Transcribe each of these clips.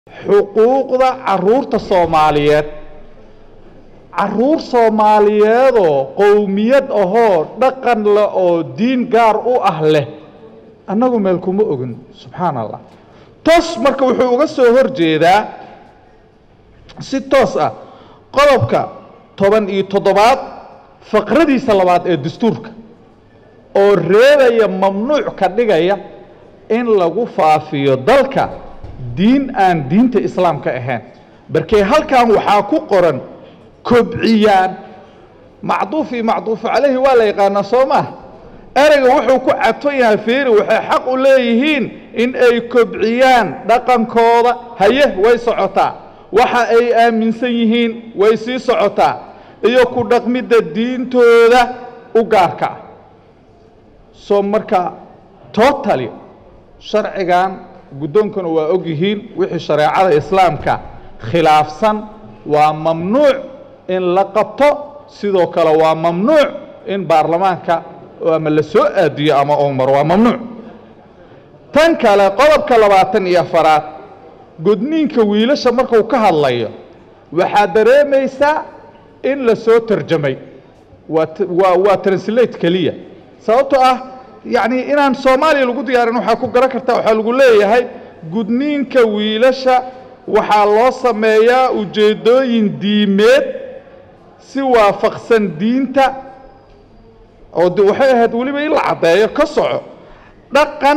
xuquuqda caruurta soomaaliyeed caruur soomaaliyeedoo qowmiyad ahoo dhaqan leh oo diin gaar u ah leh annagu meel kuma ogin subxaan allah toos marka wuxuu uga soo hor jeedaa si toos ah qodobka toban iyo toddobaad faqradiisa labaad ee dastuurka oo reebaya mamnuuc ka dhigaya in lagu faafiyo dalka diin aan diinta islaamka ahayn barkee halkan waxaa ku qoran kobciyaan macduuf iyo macduufu calayhi waa la yaqaanaa soo maah ereyga wuxuu ku cadfan yahay fiiri waxay xaq u leeyihiin in ay kobciyaan dhaqankooda haye way socotaa waxa ay aaminsan yihiin way sii socotaa iyo ku dhaqmidda diintooda u gaarka ah soo marka totally sharcigan guddoonkuna waa og yihiin wixii shareecada islaamka khilaafsan waa mamnuuc in la qabto sidoo kale waa mamnuuc in baarlamaanka ama la soo aadiyo ama uu maro waa mamnuuc tan kale qodobka labaatan iyo afaraad gudniinka wiilasha markuu ka hadlayo waxaad dareemaysaa in la soo tarjamay waa waa waa translate keliya sababtoo ah yacni inaan soomaaliya lagu diyaarin waxaa ku garan kartaa waxaa lagu leeyahay gudniinka wiilasha waxaa loo sameeyaa ujeeddooyin diimeed si waafaqsan diinta oo de waxay ahayd weliba in la caddeeyo ka soco dhaqan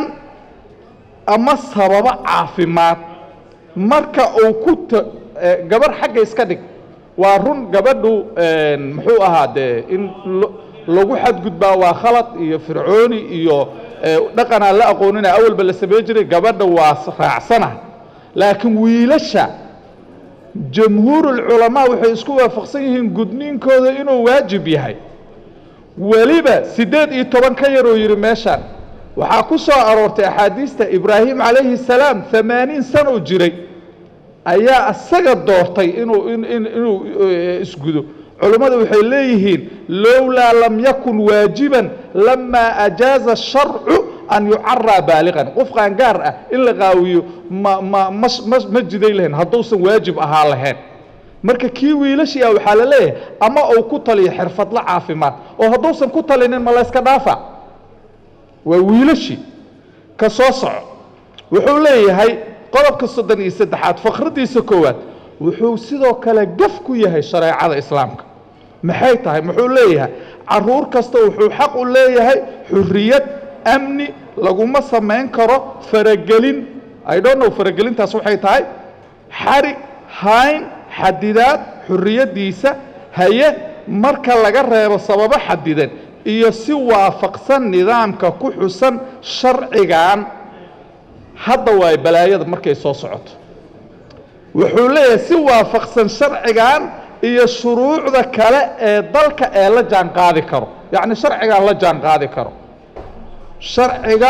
ama sababo caafimaad marka uu ku t gabarh xagga iska dhig waa run gabadhu muxuu ahaa dee in lagu xadgudbaa waa khalad iyo fircooni iyo dhaqanaa la aqoonina awalba la samey jiray gabadha waa raacsana laakiin wiilasha jamhuurulculamaa waxay isku waafaqsan yihiin gudniinkooda inuu waajib yahay weliba siddeed iyo toban ka yaroo yidhi meeshaan waxaa ku soo aroortay axaadiista ibraahim calayhi salaam amaaniin sanoo jiray ayaa isaga doortay inuu inuu isgudo culammadu waxay leeyihiin lowlaa lam yakun waajiban lamaa ajaaza sharcu an yucaraa baaliqan qof qaangaar ah in la qaawiyo ma ma ma ma jiday lahayn hadduusan waajib ahaa lahayn marka kii wiilashii ah waxaa la leeyahay ama uu ku taliyo xirfadla caafimaad oo hadduusan ku talinin ma layska dhaafa waa wiilashii ka soo soco wuxuu leeyahay qodobka soddon iyo saddexaad faqradiisa koowaad wuxuu sidoo kale gaf ku yahay shareecada islaamka maxay tahay muxuu leeyahay caruur kasta wuxuu xaq u leeyahay xuriyad amni laguma samayn karo faragelin i don't know faragelintaas waxay tahay xarig hayn xadidaad xuriyaddiisa haye marka laga reebo sababo xadidan iyo si waafaqsan nidaamka ku xusan sharcigan hadda waay balaayada markay soo socoto wuxuu leeyahay si waafaqsan sharcigan iyo shuruucda kale ee dalka ee la jaan qaadi karo yacni sharcigan la jaan qaadi karo sharciga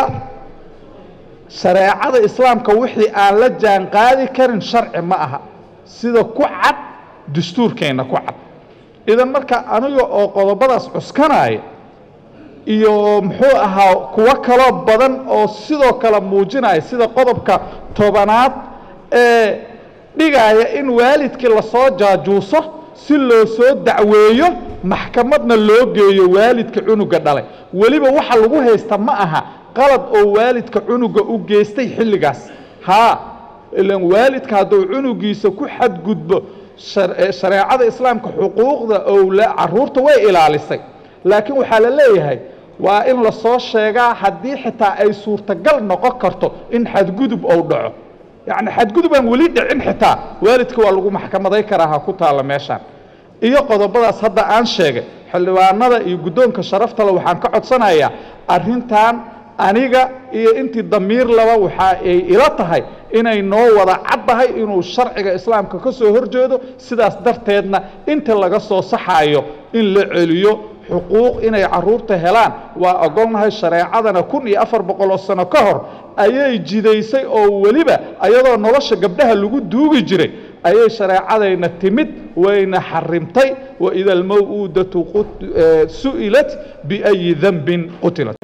shareecada islaamka wixii aan la jaan qaadi karin sharci ma aha sida ku cad dastuurkeenna ku cad idan marka aniga oo qodobadaas cuskanaya iyo muxuu ahaa kuwo kaloo badan oo sidoo kale muujinaya sida qodobka tobanaad ee dhigaya in waalidkii lasoo jaajuuso si loo soo dacweeyo maxkamadna loo geeyo waalidka cunuga dhalay weliba waxa lagu haysta ma aha qalad oo waalidka cunuga u geystay xilligaas haa ilan waalidka hadduu cunugiisa ku xadgudbo shareecada islaamka xuquuqda owla caruurta way ilaalisay laakiin waxaa la leeyahay waa in lasoo sheegaa haddii xitaa ay suurtagal noqon karto in xadgudub ou dhaco yacni xadgudubaan weli dhicin xitaa waalidka waa lagu maxkamaday karaa ha ku taalla meeshaan iyo qodobadaas hadda aan sheegay xildhibaanada iyo guddoonka sharaftale waxaan ka codsanayaa arrintan aniga iyo intii damiir laba waxa ay ila tahay inay noo wada caddahay inuu sharciga islaamka ka soo horjeedo sidaas darteedna inta laga soo saxayo in la celiyo xuquuq inay caruurta helaan waa ogolnahay shareecadana kun iyo afar boqol oo sano ka hor ayay jidaysay oo weliba ayadoo nolosha gabdhaha lagu duugi jiray ayay shareecadayna timid wayna xarimtay waida almaw'uudatu su'ilat biayi danbin qutilat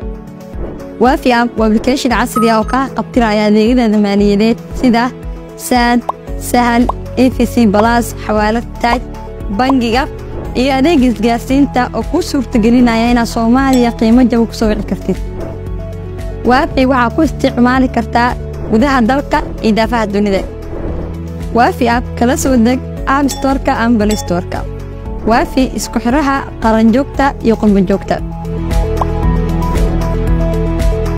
waafi app waa application casri ah oo kaa qabtiraya adeegyada maaliyadeed sida saad sahal efc balas xawaalad taaj bangiga iyo adeega isgaarsiinta oo kuu suurtagelinaya inaad soomaaliya qiimo jaba ku soo wici kartid waafi waxaa ku isticmaali kartaa gudaha dalka iyo daafaha dunida waafi app kala soo deg app storka ama balistorka waafi isku xidhaha qaranjoogta iyo qurbanjoogta